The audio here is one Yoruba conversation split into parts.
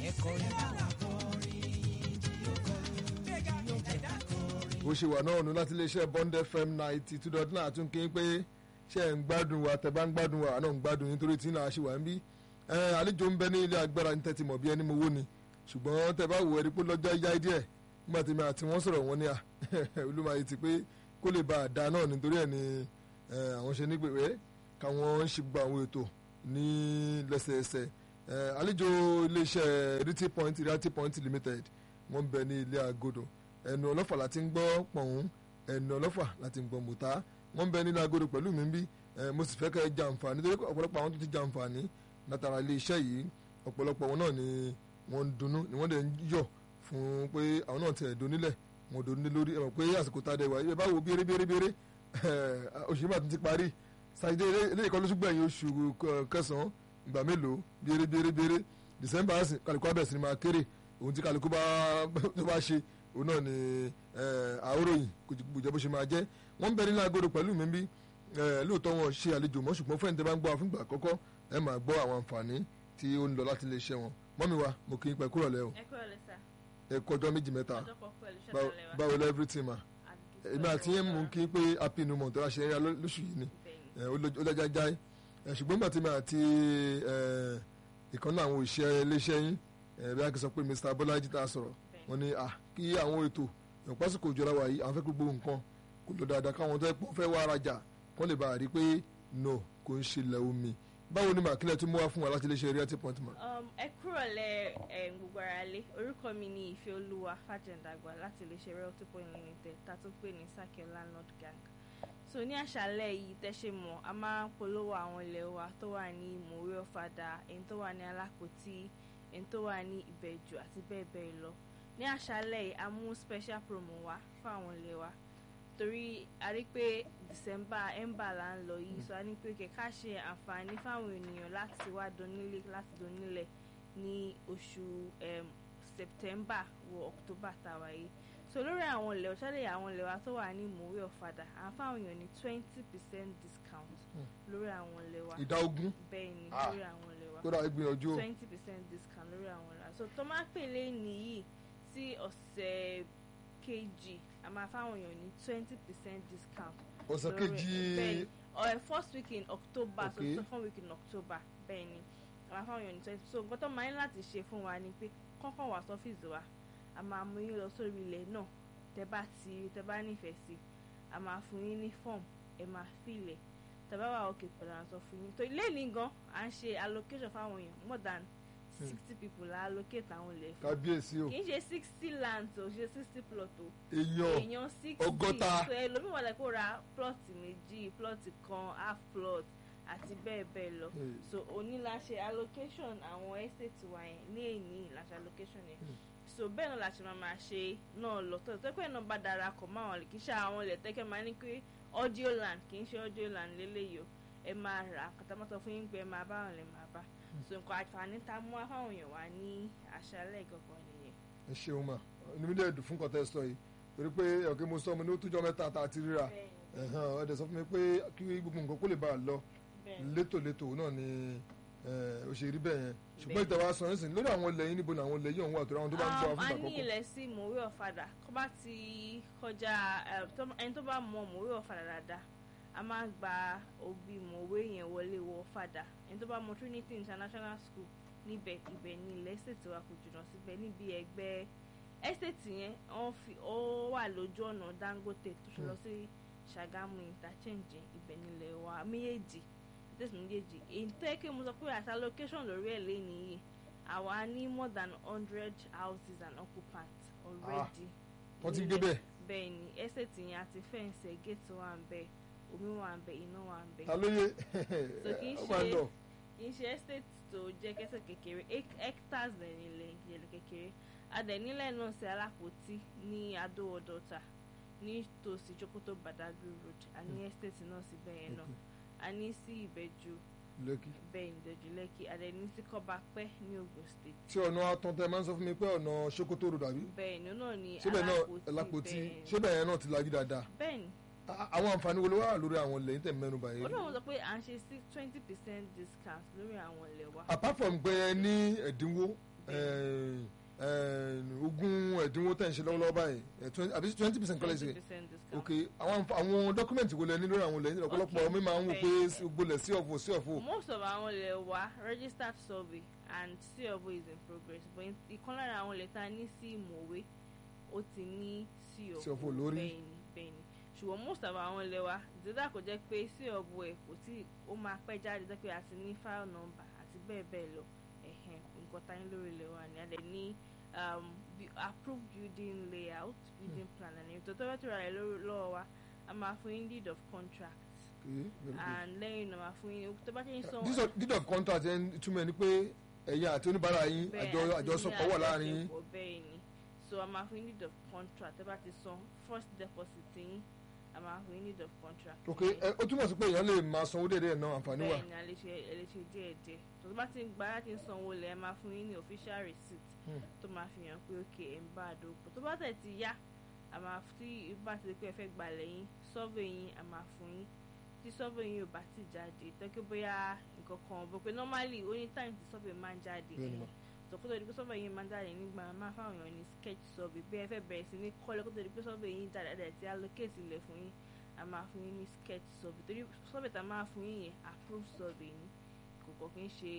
ẹ̀kọ́ rẹ̀ bá wà kọrin bó ṣe wà náà nù láti iléeṣẹ́ bond fm ninety two dot nine àtún kí n pé ṣe ń gbádùn wa tẹ bá ń gbádùn wa náà ń gbádùn nítorí tí náà ṣe wà ń bí àlejò ń bẹ ní ilé agbára ní tẹ́tí mọ̀ bí ẹni mo wó ni ṣùgbọ́n tẹ bá wò ẹni pé lọ́jọ́ yá díẹ̀ nígbà tí mi àti wọ́n sọ̀rọ̀ wọn ní à olúmọye ti pé kó lè ba àdá náà nítorí ẹ̀ ni àwọn ṣe nígbèwé káwọn ń ṣe gbogbo àwọn ètò ní lẹ́sẹẹsẹ àlejò iléeṣẹ́ realty point realty point limited wọ́n ń bẹ ní ilé agodo ẹnu ọlọ́fà láti ń gbọ́ pọ̀hún ẹnu ọlọ́fà láti ń gbọ́ mùtá wọ́n ń bẹ nínú agodo pẹ̀lú mi bí mo sì fẹ́ kẹ́ ẹ jàǹfààní torí ọ̀pọ̀lọpọ̀ àwọn tó ti jàǹfààní látara ilé iṣẹ́ yìí ọ̀pọ̀lọpọ̀ wọn náà ni wọ́n ń dunnú ni wọ́n dẹ̀ ń yọ̀ fún pé àwọn náà ti ẹ̀ donílẹ̀ wọn donílẹ̀ lórí ẹ̀ mọ̀ pé àsìkò tá a dẹ̀ wá ẹ bá wo béré béré béré oṣù yìí mà tún ti parí sàdé eléyìí kan lóṣù gbẹ̀yìn oṣù kẹsàn-án ìgbà mélòó béré béré béré December kálukú abẹ́sìn ni máa kéré òun tí kálukú bá ṣe òun náà ni àóròyìn kùjẹ́ bó ṣe máa jẹ́ wọ́n ń bẹ nínú agodo pẹ̀lú mi bí lóòótọ́ wọn ṣe àlejò mọ́ ṣùgbọ́n fẹ́ǹtẹ́ bá ń gbọ́ àfúngbà àkọ́kọ́ ẹ máa gbọ́ àwọn àǹfààní tí ó ń lọ láti lè ṣe wọn mọ́mi wa mo kì í pẹ́ kúrò lẹ́ o ẹ kúrò lẹ sá ẹ kọjọ́ méjì mẹ́ta ọjọ́ kan pẹ̀lú ṣẹ́ta lẹ́wà báwo lẹ́ everything ma èmi àti yẹn mú kí pé happy new month ọ̀la ṣe é lóṣù yìí ni ó lọ́jàjà ṣùgbọ́n nígbà tí mi àti ìkànnì àwọn òṣìṣẹ́ iléeṣẹ́ yín bí a kì í sọ pé Mr. Bọ́lájí tá a sọ̀rọ̀ wọ́n ní à kí àwọn ètò ìpásìkò ìjọra wa yìí àwọn fẹ́ kó gbogbo nǹkan kó lọ dáadáa káwọn tó ẹ pọ́n fẹ́ wá arajà kó lè bá a rí i pé no kò ń ṣe ilẹ̀ omi báwo ni màkílẹ̀ tún mú wá fún wa láti lè ṣe realty point ma. ẹ kúrò lẹ gbogbo ara lé orúkọ mi ni ìfẹ́ olúwa fàjẹ̀ǹdàgbà láti lè ṣe realty point limited tá a tún pè ní sake landlord gang so ní àṣálẹ́ yìí tẹ́ṣe mọ̀ a máa ń polówó àwọn ilẹ̀ wa tó wà ní mòwe ọ̀fadà èyí tó wà ní alápòtí èyí tó wà ní ìbẹ̀jù àti bẹ́ẹ̀ bẹ́ẹ̀ lọ ní àṣálẹ́ yìí a mú special promo wá fún àwọn ilé wa torí a rí pé december ember là ń lọ yìí so a ní pé kẹ̀kẹ́ ṣe àǹfààní fáwọn ènìyàn láti wá donílé láti donílẹ̀ ní oṣù september wọ october tàwa yìí so lórí àwọn ilẹ̀ ọ̀ṣálẹ̀ àwọn ilẹ̀ wa tó wà ní mòwe ọ̀fadà à ń fáwọn èèyàn ní twenty percent discount lórí àwọn ilẹ̀ wa ìdá ogún bẹ́ẹ̀ ni Ah. lórí àwọn ilẹ̀ wa kódà ìgbìyànjú o twenty percent discount lórí àwọn ọ̀la so tó máa pèlè nìyí sí ọ̀sẹ̀ kejì a máa fáwọn èèyàn ní twenty percent discount. ọ̀sẹ̀ lórí- kejì bẹ́ẹ̀ni ọ̀ first week in october Okay. so second week in october bẹ́ẹ̀ ni a máa fáwọn èèyàn ní twenty so nǹkan tó máa ń láti ṣe fún wa ni pé kọ́kọ́ wá sọ́fíìsì wa a máa mú yín lọ sórí ilẹ̀ náà tẹ bá ti tẹ bá nífẹ̀ẹ́ sí a máa fún yín ní form ẹ máa fílẹ̀ tẹ bá wà òkè pẹ̀lú àwọn sọ fún yín tó ilé ní gan à ń ṣe allocation fáwọn èèyàn more than sixty people la allocate àwọn ilẹ̀ fún kábíyèsí o kì í ṣe sixty lands o ṣe sixty plot o èèyàn èèyàn sixty ọgọ́ta. so ẹlòmíì wà lẹ́kọ̀ọ́ ra plot méjì plot kan half plot àti bẹ́ẹ̀ bẹ́ẹ̀ lọ Hmm. so oníláṣẹ allocation àwọn estate wa yẹn ní èyí ìlàṣẹ allocation yẹn so bẹ́ẹ̀ náà la ṣe máa máa ṣe náà lọ tó tó pé náà bá darapọ̀ mọ́ àwọn kì í ṣe àwọn ilẹ̀ tẹ́kẹ́ máa ní pé audio land kì í ṣe audio land lélẹ́yìí o ẹ máa rà kàtàmọ́tò fún yín pé ẹ máa bá wọn lè máa bá so nǹkan àǹfààní tá a mú wá fáwọn èèyàn wá ní àṣálẹ́ ìgbọ̀ngàn nìyẹn. ẹ ṣeun ma inú mi dẹ̀ dùn fún kọ́tẹ́ sọ yìí torí pé ọ̀kẹ́ mo sọ mo ní ó túnjọ́ mẹ́ta tá a ti ríra ẹ̀hán ọ̀dẹ̀ sọ fún mi pé kí gbogbo nǹkan kó lè bá a lọ bẹ́ẹ̀ létòlétò náà ni ó ṣe rí bẹ́ẹ̀ yẹn ṣùgbọ́n ìtẹ̀wá sọ yín sìn lórí àwọn ilẹ̀ yín níbo ni àwọn ilẹ̀ yìí ọ̀hún wà torí àwọn tó bá ń gbọ́ Um, fún a ìgbà ní àkọ́kọ́ ilẹ̀ sí mòwe ọ̀fadà kó bá ti kọjá eh, tó- ẹni tó bá mọ mòwe ọ̀fadà dáadáa a máa ń gba òbí mòwe yẹn wọlé wọ ọ̀fadà ẹni tó bá mọ Trinity International School níbẹ̀ ibẹ̀ ní ilẹ̀ estate wa kò jìnnà síbẹ̀ níbi ẹgbẹ́ estate yẹn wọ́n fi ó wà lójú ọ̀nà Dangote tó ṣe lọ sí Ṣàgámù interchange yẹn, ibẹ̀ nílẹ̀ wa méjèèjì estate méjèèjì èyí tó yẹ kí mo sọ pé àti allocation lórí ẹ̀ lé nìyí àwa ní more than hundred houses and occupants already. wọ́n ti ń gbé bẹ́ẹ̀ bẹ́ẹ̀ ni estate yẹn àti fẹ́ǹsì ẹ̀ gate wà ń bẹ̀ omi wà ń bẹ̀ iná wà ń bẹ̀. ta ló yé So kì í ó máa ń ṣe- lọ kì í ṣe estate tó jẹ́ kẹsẹ̀ kékeré hec- hectares ẹ̀ nílẹ̀ ìjẹ̀lẹ̀ kékeré adẹ̀nílẹ̀ náà sí alápòtí ní adó-ọ̀dọ́ta nítòsí Jókòtò Badagry road a ní estate náà sí bẹ́ẹ̀ náà a ní sí Ìbẹ̀jú lẹ́kì bẹ́ẹ̀ ní Ìbẹ̀jú Lẹ́kì adẹ̀ní sí Kọ́bápẹ́ ní Ògùn state tí ọ̀nà atọ́ntẹ́ máa ń sọ fún mi pé ọ̀nà Sokoto road àbí bẹ́ẹ̀ ni ó náà ní síbẹ̀ náà Alápòtí bẹ́ẹ̀ ni. síbẹ̀ yẹn náà ti lajú dáadáa bẹ́ẹ̀ ni A- àwọn àǹfààní wo ló wà lórí àwọn ilẹ̀ yìí tẹ̀ mẹ́nu báyìí ó náà sọ pé à ń ṣe sí twenty percent discount lórí àwọn ilẹ̀ wa. apart from pé ẹ ní ẹ̀dínwó eh, eh, ogún ẹ̀dínwó tẹ̀ ń ṣe lọ́wọ́lọ́wọ́ báyìí eh, 20 àbí twenty percent kọ́lẹ̀ ṣe 20% discount. ok àwọn àǹfà- àwọn dọ́kúmẹ̀ntì wo lẹ ní lórí àwọn ilẹ̀ ọ̀pọ̀lọpọ̀ Okay. mi máa ń wò pé Bẹ́ẹ̀. gbolẹ̀ sí ọ̀fọ̀ sí ọ̀fọ̀ most of àwọn ilẹ̀ wa registered survey and COO is in progress but in- ìkan lára àwọn ilẹ̀ tá a ní sí ìmọ̀wé ó ti ní COO lórí. bẹ́ẹ̀ni bẹ́ẹ̀ni ṣùgbọ́n most of àwọn ilẹ̀ wa ìdílé kò jẹ́ pé COO ẹ̀ kò tí ó máa pẹ́ jáde jẹ́ pé a ti ní file number àti bẹ́ẹ̀ bẹ́ẹ̀ lọ ẹ̀hẹ̀n nǹkan tá a ní lórí ilẹ̀ wa ni a dẹ̀ ní um, bu- approved building layout building plan and ètò tó fẹ́ tó ra ẹ̀ lórí- lọ́wọ́ wa a máa fún yín deed of contract Okay, very good. and lẹ́yìn náà máa fún yín tó bá ti ń sanwó. This of- deed of contract ẹ̀ ń túmọ̀ ní pé ẹ̀yin àti oníbàárà yín Bẹ́ẹ̀, àjọ àti àjọsọpọ̀ ní wà láàrin yín àjọṣepọ̀ bẹ́ẹ̀ ni so a máa fún yín need of contract ẹ bá ti san first deposit yín a máa fún yín need of contract. ok ẹ ó túmọ̀ sí pé èèyàn lè máa sanwó déédéé náà àǹfààní wà bẹ́ẹ̀ ni a lè ṣe ẹ lè ṣe díẹ̀ díẹ̀ tó bá ti ń gba láti ń sanwó lẹ̀ ẹ máa fún yín ní official receipt Hmm. tó máa fi hàn pé ok ẹ̀ ń bá a dòpọ̀ tó bá tẹ̀ ti yá a máa tí bá ti di pé ẹ fẹ́ gbalẹ̀ yín survey yín a máa fún yín tí survey yín ò bá ti jáde tọ́kí bóyá nǹkan kan bó pé normally ó ní time tí survey máa ń jáde Bẹ́ẹ̀ ni mà. tòkótó di pé survey yín máa ń jáde nígbà máa fáwọn èèyàn ní sketch survey bí ẹ fẹ́ bẹ̀rẹ̀ sí ní kọ́lé kótó di pé survey yín jáde ẹ̀ ti allocate ilẹ̀ fún yín a máa fún yín ní sketch survey torí survey tá a máa fún yín yẹn approved survey ni kò kọ́ kí n ṣe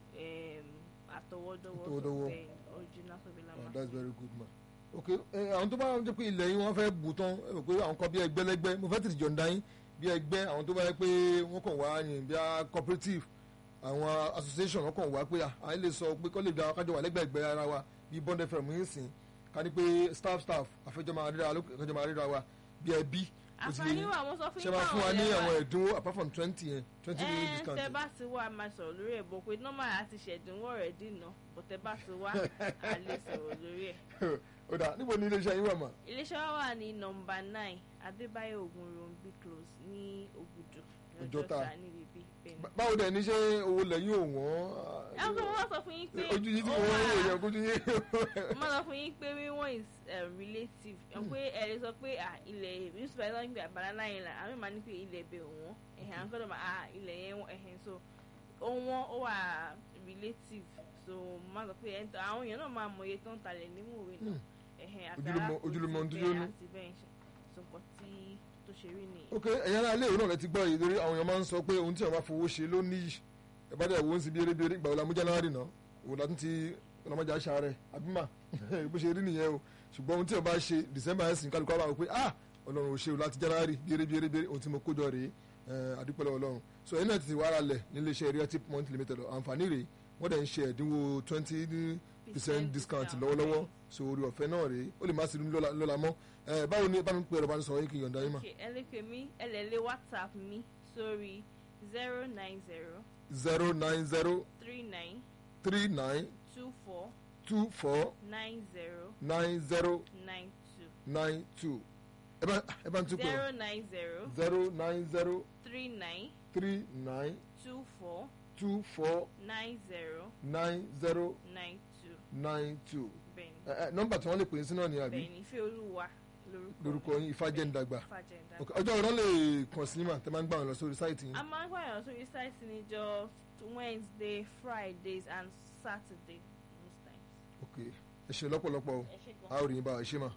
em, àtọwọ́dọ́wọ́ Àtọwọ́dọ́wọ́. survey original survey la Ah, máa that's fún very good ma ok ẹ àwọn tó bá jẹ́ pé ilẹ̀ yín wọ́n fẹ́ bù tán ẹ rò pé àwọn kan bí ẹgbẹ́lẹ́gbẹ́ mo fẹ́ tètè jọ̀ǹda yín bí ẹgbẹ́ àwọn tó bá yẹ pé wọ́n kàn wá yìn bí a cooperative àwọn association wọ́n kàn wá pé à à ń lè sọ pé kọ́ lè da kájọ wà lẹ́gbẹ̀ẹ́gbẹ́ ara wa bí bond fm yín sìn ká ní pé staff staff àfẹjọ́ máa ríra lókè àfẹjọ́ máa ríra wa bí ẹbí ó ti lè àǹfààní wà wọ́n sọ fún ṣe yín máa fún wa ní lẹ́wà. àwọn ẹ̀dínwó apart from twenty yẹn twenty ẹ million discount tẹ bá ti wá a máa sọ̀rọ̀ lórí ẹ̀ bọ̀ pé normal àti ṣẹ̀dínwó rẹ̀ dìnà bọ̀ tẹ bá ti wá a lè sọ̀rọ̀ lórí ẹ̀. ó dà níbo ni iléeṣẹ́ yín wà mà iléeṣẹ́ wa wà ní nọmba nine adébáyọ̀ ògùnròǹbí close ní ògùdù Ọjọ́ta. níbi bí bẹ́ẹ̀ ni. Bá- báwo dẹ̀ ní ṣé owó lẹ́yìn ò wọ́n ẹ ń sọ wọ́n sọ fún yín pé ojú yìí tí ó mo wọ́n wà- wò yẹn ojú yìí. mo máa sọ fún yín pé wíwọ́n is um, relative ẹ̀ pé ẹ lè sọ pé à, ilẹ̀ yusuf ẹ̀ lọ́yìn pé banana island àwọn ìmọ̀ ní pé ilẹ̀ ibẹ̀ òwọ́n ẹ̀hìn àwọn kọ́dọ̀ máa à, ilẹ̀ yẹn wọ́n ẹ̀hìn so ó wọ́n ó wà relative so mo máa sọ pé ẹ̀ ń tọ́ àwọn èèyàn náà máa mọ iye tó ń talẹ̀ nínú òwe náà Hmm. ẹ̀hìn àti Ojúlùmọ̀- arákùnrin ojúlùmọ̀ ohun tó bẹ́ẹ̀ jóná. àti bẹ́ẹ̀ ṣe so nǹkan tí tó ṣe rí nìyẹn. ok ẹ̀yin ará ilé ìwé náà rẹ ti gbọ́ yìí lórí àwọn èèyàn máa ń sọ pé ohun tí àwọn bá fowó ṣe ló níyì ẹ bá dẹ̀ wo ń sin bí eré bí eré ìgbà wo la mú january náà òun látún ti ọlọmọdé àṣà rẹ àbímà bó ṣe rí nìyẹn o ṣùgbọ́n ohun tí wọ́n bá ṣe december ẹ̀sìn kálukú àwọn àwọn pé ah ọlọ́run ò ṣe o láti january bí eré bí eré bí eré ohun tí mo kójọ rèé eh, àdúpẹ́lẹ́ ọlọ́run so ẹ̀yin náà ti wá ara lẹ̀ nílé iṣẹ́ realty point limited àǹfààní rèé wọ́n dẹ̀ ń ṣe ẹ̀dínwó twenty percent discount lọ́wọ́lọ́wọ́ so orí ọ̀fẹ́ náà rèé ó lè má sí lọ́la lọ́la mọ́ Eh, báwo ni bá mi pè ọ̀rọ̀ bá mi sọ̀rọ̀ yín kí n yọ̀ǹda yín mà Okay, ẹ lè pè mí ẹ lè lé whatsapp mi sórí zero nine zero zero nine zero three nine three nine two four two four nine zero nine zero nine two nine two ẹ bá ẹ bá ń tún pè zero nine zero zero nine zero three nine three nine two four two four nine zero nine zero nine two nine two bẹ́ẹ̀ni ẹ ẹ nọ́mbà tí wọ́n lè pè é sí náà ni àbí bẹ́ẹ̀ni ìfẹ́ olúwa lórúkọ lórúkọ yín Ifájẹ́ndàgbà Ifájẹ́ndàgbà. Ok, ọjọ́ ọ̀rọ̀ lè kàn sí mà tẹ́ máa ń gbà wọn lọ sórí sáìtì yín a máa ń pààyàn sórí sáìtì níjọ́ wednesday fridays and saturday most times. ok ẹ ṣe lọ́pọ̀lọpọ̀ o ẹ ṣe gan. a ò rí yín bá ẹ ṣe mà.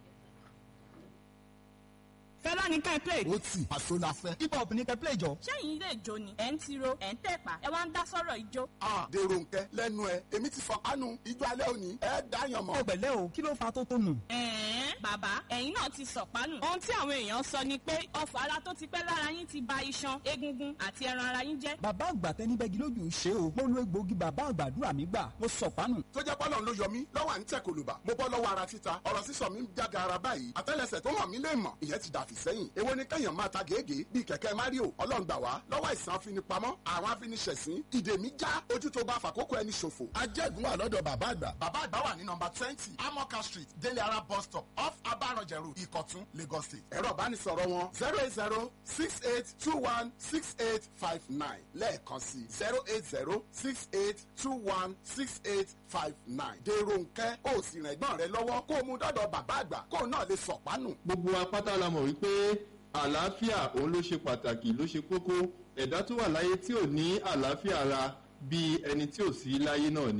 fẹ́lá ní ká ẹ play. ó tì àṣọ la fẹ́. hip hop ní ká ẹ play jọ. ṣẹ́yìn ilé ìjó ni ẹ̀ ń tiro ẹ̀ ń tẹ̀pá ẹ wá ń dá sọ́rọ̀ ìjó. a dèrò nkẹ lẹ́nu ẹ èmi ti fọ kánú ijó alẹ́ òní ẹ dáyàn mọ́. ó pẹ̀lẹ́ o kí ló fa tó tó nù. ẹ̀ẹ́n bàbá ẹ̀yin náà ti sọ̀pánù. ohun tí àwọn èèyàn sọ ni pé ọfọ̀ ara tó ti pẹ́ lára yín ti ba iṣan egungun àti ẹran ara yín jẹ́. bàbá àgbà tẹni bẹ́gi lójú ṣe o mo lo egbòogi bàbá àgbàdúrà mi gbà mo sọ pánù. tó jẹ́ bọ́lọ̀ ló yọ mí lọ́wọ́ à ń tẹ̀ kòlùbà mo bọ́ lọ́wọ́ ara títa ọ̀rọ̀ sísọ mi ń jáde ara báyìí àtẹ́lẹsẹ̀ tó hàn mí lè mọ̀ ìyẹn ti dàfí sẹ́yìn èwo ni kẹ́yàn máa ta gègé bíi kẹ̀kẹ́ mario ọlọ́run gbà wá lọ́wọ́ àìsàn afinipamọ́ àwọn afiniṣẹ̀sín ìdè mi já ojú tó bá fàkókò ẹni ṣòfò. ajẹ́gun wà lọ́dọ̀ bàbá àgbà. bàbá àgbà wà ní nọmba twenty amoka street délé ara bus stop off abaranjẹrù ìkọ̀tún lagos state. ẹ̀rọ ìbánisọ̀rọ̀ wọn zero eight zero six eight two one six eight five nine lẹ́ẹ̀kan sí zero eight zero six eight two one six eight five nine. dèrò nkẹ́ ó sì rìn ẹ̀gbọ́n rẹ lọ́wọ́ kó o mú dọ́dọ̀ bàbá àgbà kó o náà lè sọ̀pánù. gbogbo apáta la mọ̀ wípé àlàáfíà òun ló ṣe pàtàkì ló ṣe kókó ẹ̀dá tó wà láyé tí ò ní àlàáfíà ara bíi ẹni tí ò sí láyé náà ni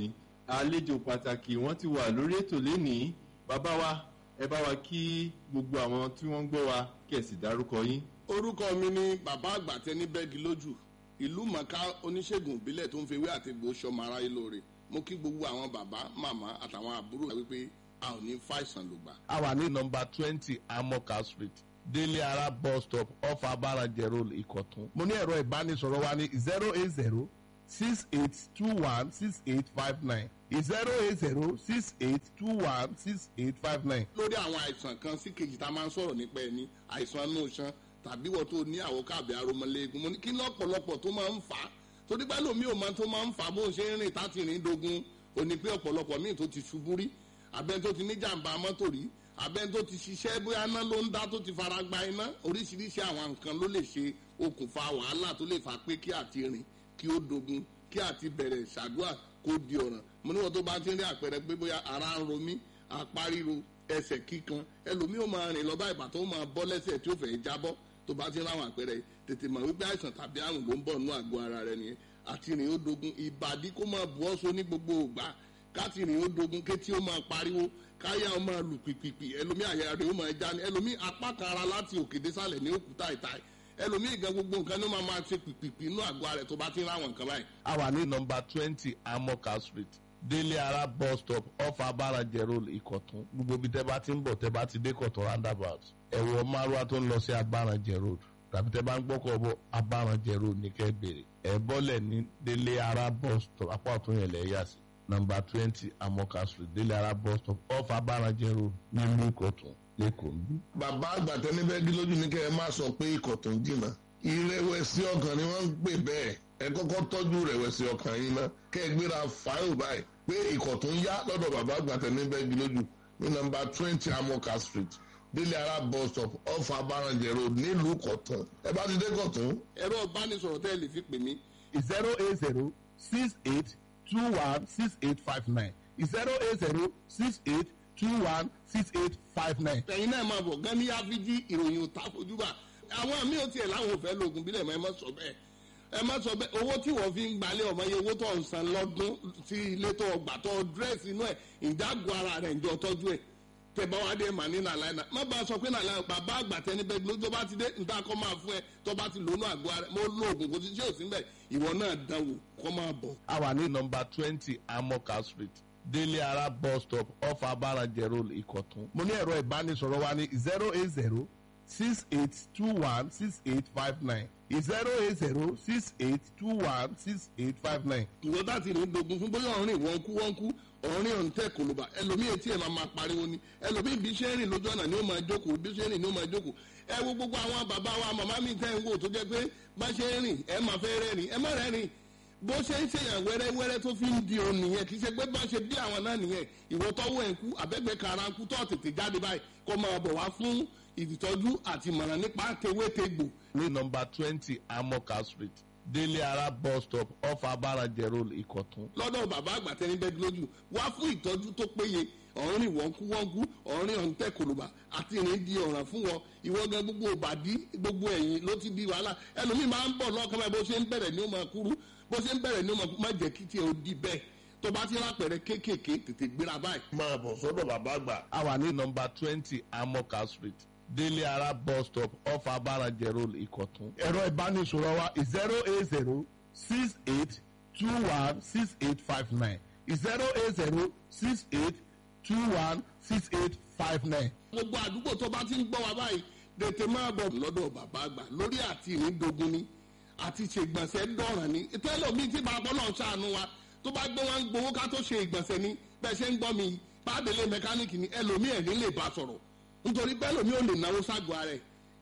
àlejò pàtàkì wọ́n ti wà lórí ètò lénìí bàbá wa ẹ bá wa kí gbogbo àwọn tí wọ́n ń gbọ́ wa kẹ̀sì dárúkọ yín. orúkọ mi ni bàbá àgbàtẹ ní bẹ́ẹ̀gì lójú ìlú mọ̀ká oníṣègùn ìbílẹ̀ tó ń fewé àti egbò sọmọ aráyé lóore mo kí gbogbo àwọn bàbá màmá àtàwọn àbúrò wa wípé a ò ní fàìsàn lògbà. a wà ní nọmba twenty amoka street délé ara bus stop off abarajẹ road ìkọ̀tún. mo ní ẹ̀rọ ìbánisọ̀rọ̀ wa ní zero eight zero six eight two one six eight five nine zero eight zero six eight two one six eight five nine. lórí àwọn àìsàn kan sí kejì tá a máa ń sọ̀rọ̀ nípa ẹni àìsàn inú iṣan tàbí wọ́n tó ní àwòkábẹ̀ aromọléegun mo ní kí lọ́pọ̀lọpọ̀ tó máa ń fà á torí pé lómi ò máa tó máa ń fà á bó ń ṣe ń rìn táti rìn dogun òní pé ọ̀pọ̀lọpọ̀ míì tó ti ṣubú rí abẹ́ni tó ti ní jàǹbá mọ́tò rí abẹ́ni tó ti ṣiṣẹ́ bóyá iná ló ń dá tó ti fara gba iná oríṣiríṣi àwọn nǹkan ló lè ṣe okùnfà wàhálà tó lè fà pé kí àti rìn kí ó dogun kí àti bẹ̀rẹ̀ ṣàdúrà kó di ọ̀ràn mo níwọ̀n tó bá ti ń rí àpẹẹrẹ pé bóyá ara ń ro mí apá ríro ẹsẹ̀ kíkan ẹlòmíì ó máa rìn lọ bá ìbàtọ́ ó máa bọ́ lẹ́sẹ̀ tí ó fẹ́ jábọ́ tó bá ti ń ráwọn àpẹẹrẹ yìí tètè mọ̀ wípé àìsàn tàbí àrùn ló ń bọ̀ nínú àgọ́ ara rẹ nìyẹn àti rìn ó dogun ìbàdí kó máa bu ọ́ so ní gbogbo ògbà káti rìn ó dogun kétí ó máa pariwo káyà ó máa lù pìpìpì ẹlòmíì àyà rẹ̀ ó máa já ní ẹlòmíì apá kan ara láti òkè désàlẹ̀ ní òkúta ìta ẹlòmíì gan gbogbo nǹkan ní ó máa máa ṣe pìpìpì inú àgọ́ ara rẹ̀ tó bá ti ń ráwọn nǹkan báyìí. a wà ní nọmba twenty amoka street délé ara bus stop off abarajẹ road ìkọ̀tún gbogbo ibi tẹ́ bá ti ń bọ̀ tẹ́ bá ti dé kọ̀tún roundabout ẹ̀wọ̀ márùwá tó ń lọ sí abarajẹ road tàbí tẹ́ bá ń gbọ́kọ̀ bọ̀ abarajẹ road ní kẹ́ bèrè ẹ̀ bọ́lẹ̀ ní délé ara bus stop apá ọ̀tún yẹn lẹ̀ yà sí nọmba twenty amoka street délé ara bus stop off abarajẹ road nílùú ìkọ̀tún lẹ́kọ̀ọ́ bí. bàbá àgbàtẹ níbẹ̀ gí lójú ní kẹ́ ẹ má sọ pé ikọ̀ tó ń jìnnà ìrẹ̀wẹ̀sì ọkàn ni wọ́n ń pè bẹ́ẹ̀ ẹ kọ́kọ́ tọ́jú ìrẹ̀wẹ̀sì ọkàn yín ná kẹ́ ẹ gbéra fáìlì báyìí pé ikọ̀ tó ń yá lọ́dọ̀ bàbá àgbàtẹ níbẹ̀ gí lójú ní nọmba twenty amoka street délé ara bus stop off abarajẹ road nílùú kọ̀tún ẹ bá ti dé kọ̀tún. ẹ̀rọ ìbánisọ̀rọ̀ tẹ́ ẹ lè fi pè mí zero eight zero six eight two one six eight five nine zero eight zero six eight two one six eight five nine. ẹ̀yin náà máa bọ̀ gan ní áfíjí ìròyìn òtá fojúbà àwọn míì ò tiẹ̀ láwọn ò fẹ́ lóògùn bílẹ̀ mọ́ ẹ má sọ bẹ́ẹ̀ ẹ má sọ bẹ́ẹ̀ owó tí wọ́n fi ń gbalẹ̀ ọmọ yẹn owó tó ń san lọ́dún sí ilé tó gbà tó dírẹ́sì inú ẹ̀ ìdágọ́ ara rẹ̀ ǹjọ́ tọ́jú ẹ̀ tẹ bá wá dé mà ní nàlàyé náà má bá a sọ pé nàlàyé bàbá àgbà tẹni bẹ́ẹ̀ lójó bá ti dé níta kọ́ máa fún ẹ tó bá ti lónú àgọ́ ara mo lo oògùn kò sí ṣé ò sí mbẹ̀ ìwọ náà dánwò kọ́ máa bọ̀. a wà ní nọmba twenty amoka street délé ara bus stop off abarajẹ road ìkọ̀tún. mo ní ẹ̀rọ ìbánisọ̀rọ̀ wa ní zero eight zero six eight two one six eight five nine zero eight zero six eight two one six eight five nine. ìwọ bá ti rìn dogun fún bóyá ọ̀rìn wọ́n kú wọ́n kú ọ̀rìn ọ̀hún tẹ̀ kòlóbà ẹlòmíì etí ẹ̀ máa máa pariwo ni ẹlòmíì bí ṣe ń rìn lójú ọ̀nà ni ó máa jókòó bí ṣe ń rìn ni ó máa jókòó ẹ wo gbogbo àwọn bàbá wa màmá mi tẹ́ ń wò tó jẹ́ pé bá ṣe ń rìn ẹ máa fẹ́ rẹ́rìn ẹ má rẹ́rìn bó ṣe ń ṣèyàn wẹ́rẹ́wẹ́rẹ́ tó fi ń di òun nìyẹn kì í ṣe pé bá ṣe bí àwọn náà nìyẹn ìwọ tọ́wọ́ ẹ̀ ń kú àbẹ́gbẹ́ kara ń kú tó tètè jáde báyìí kó máa bọ̀ wá fún ìtọ́jú àti ìmọ̀ràn nípa tewétegbò ní nọmba twenty amoka street délé ara bus stop off abarajẹ road ìkọ̀tún. lọ́dọ̀ bàbá àgbà tẹni bẹ́ẹ̀ lójú wá fún ìtọ́jú tó péye ọ̀rìn wọ́nkú wọ́nkú ọ̀rìn ọ̀ǹtẹ̀ kòlùbà àti ìrìn di ọ̀ràn fún wọn ìwọ gan gbogbo òbàdí gbogbo ẹ̀yìn ló ti di wàhálà ẹlòmíì máa ń bọ̀ lọ́kàn báyìí bó ṣe ń bẹ̀rẹ̀ ní ó máa kúrú bó ṣe ń bẹ̀rẹ̀ ní ó máa kú má jẹ́ kí tiẹ̀ ó di bẹ́ẹ̀ tó bá ti rápẹ̀rẹ̀ kéékèèké tètè gbéra báyìí. máa bọ̀ sọ́dọ̀ bàbá àgbà. a wà ní nọmba twenty amoka street délé ara bus stop off abarajẹ road ìkọ̀tún. ẹ̀rọ ìbánisọ̀rọ̀ wa zero eight zero six eight two one six eight five nine zero eight zero six eight two one six eight five nine. gbogbo àdúgbò tó bá ti ń gbọ́ wa báyìí tètè máa bọ̀ lọ́dọ̀ bàbá àgbà lórí àti ìrìndogun ni àti ṣègbọ̀nsẹ̀ dọ̀ràn ni tẹ́lọ̀mí tí bàbá náà ṣàánú wa tó bá gbé wọn gbowó ká tó ṣe ìgbọ̀nsẹ̀ ni bẹ́ẹ̀ ṣe ń gbọ́ mi bàdélé mẹkáníìkì ni ẹlòmíì ẹ̀rín lè bá sọ̀rọ̀ nítorí bẹ́ẹ̀ lòmíì ò lè náwó ságọ́ ara ẹ̀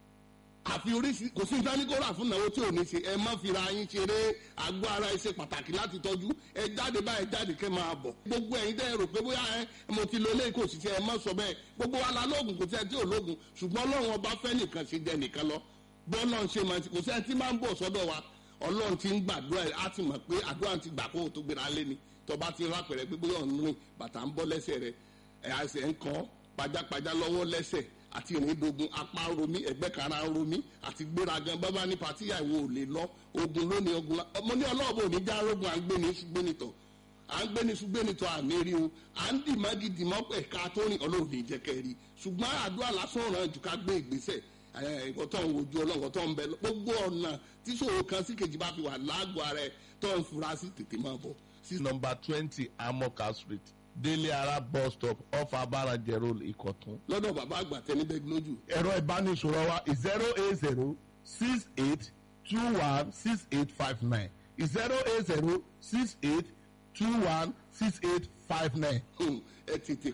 àfi oríṣi kò sí ìdánikóra fún ìnáwó tí ò ní ṣe ẹ má fira yín ṣeré àgọ́ ara ẹ ṣe pàtàkì láti tọ́jú ẹ jáde báyìí jáde kẹ́ máa bọ̀ gbogbo ẹ̀yin tẹ́ ẹ rò pé bóyá ẹ mo ti lo eléyìí kò sì ṣe ẹ má sọ bẹ́ẹ̀ gbogbo wa la lóògùn kò sí ẹ tí ò lóògùn ṣùgbọ́n ọlọ́run ọba fẹ́ nìkan ṣe jẹ nìkan lọ bọ́ọ̀lọ́ ṣe máa ti kò sí ẹ tí máa ń bọ̀ sọ́dọ̀ wa ọlọ́run ti ń gbàdúrà ẹ á ti mọ̀ pé àdúrà ti gbà kó o tó gbéra lé ni tọba ti rápẹ̀rẹ̀ pé bóyá ọ̀nù rìn bàtà ń bọ́ lẹ́sẹ̀ rẹ̀ ẹ̀ àṣẹ ń kọ́ pajápajá lọ́wọ́ lẹ́sẹ̀ àti ìrìndogun apá ń romí ẹgbẹ́ kara ń romí àti gbéragan bábá ní patíyà ìwò ò lè lọ ogun lónìí ogun la ọmọ ní ọlọ́ọ̀bù òní já rogun à ń gbé ní ṣùgbọ́n nìtọ̀ à ń gbéni ṣùgbẹ́ni tó àmì rí o à ń dì má gidi mọ́ pẹ̀ ká tó rìn ọlọ́run ní ìjẹ́kẹ́ rí ṣùgbọ́n àdúrà lásán ràn jù ká gbé ìgbésẹ̀ nǹkan tó ń wojú ọlọ́run tó ń bẹ gbogbo ọ̀nà tí ṣòro kan sí kejì bá fi wà lágọ̀ọ́ ara ẹ̀ tó ń fura sí tètè máa bọ̀. number twenty amoka street délé ara bus stop off abarajẹ road ìkọ̀tún. lọ́dọ̀ bàbá àgbà tẹni bẹ́ẹ̀ lójú. ẹ̀rọ ìbánisọ̀rọ̀ wa zero eight zero six eight two one six eight five nine zero eight zero six eight two one six eight five nine. ẹ tètè